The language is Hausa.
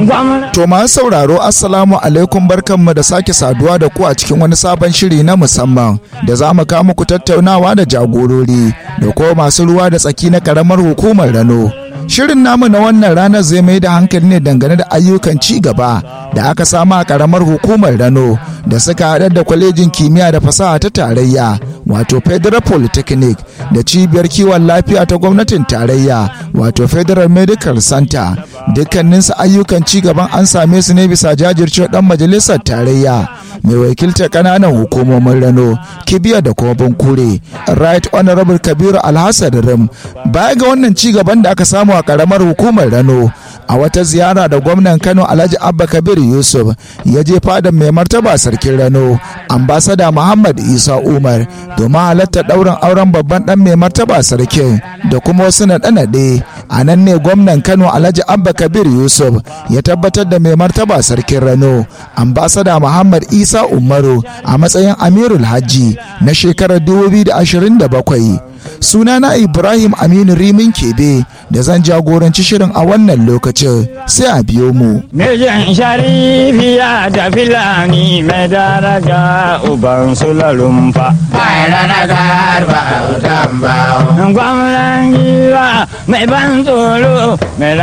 To masu sauraro Assalamu alaikum barkanmu da sake saduwa da ku a cikin wani sabon shiri na musamman da za mu kawo muku tattaunawa da jagorori da kuma masu ruwa da tsaki na karamar hukumar Rano. Shirin namu na wannan ranar zai mai da hankali ne dangane da ayyukan ci gaba da aka samu a karamar hukumar Rano da suka haɗar da kwalejin kimiyya da fasaha ta tarayya wato Federal Polytechnic da cibiyar kiwon lafiya ta gwamnatin tarayya wato Federal Medical Center dukkaninsu ayyukan ci gaban an same su ne bisa jajircewa dan majalisar tarayya mai wakiltar kananan hukumomin rano kibiya da kuma bankure right honorable kabiru alhassan rim baya ga wannan ci gaban da aka samu a karamar hukumar rano a wata ziyara da gwamnan kano alhaji abba kabir yusuf ya je fadan mai martaba sarkin rano ambasada muhammad isa umar domin halartar ɗaurin auren babban ɗan mai martaba sarkin da kuma wasu naɗe-naɗe a nan ne gwamnan kano alhaji abba kabir yusuf ya tabbatar da mai martaba sarkin rano ambasada muhammad isa umaru a matsayin amirul hajji na shekarar 2027 sunana ibrahim aminu rimin kebe da zan jagoranci shirin a wannan lokacin sai a biyo mu Mijin sharifiya da filani mai daraja uban sulalumfa. Gwamnan giwa mai ban tsoro mai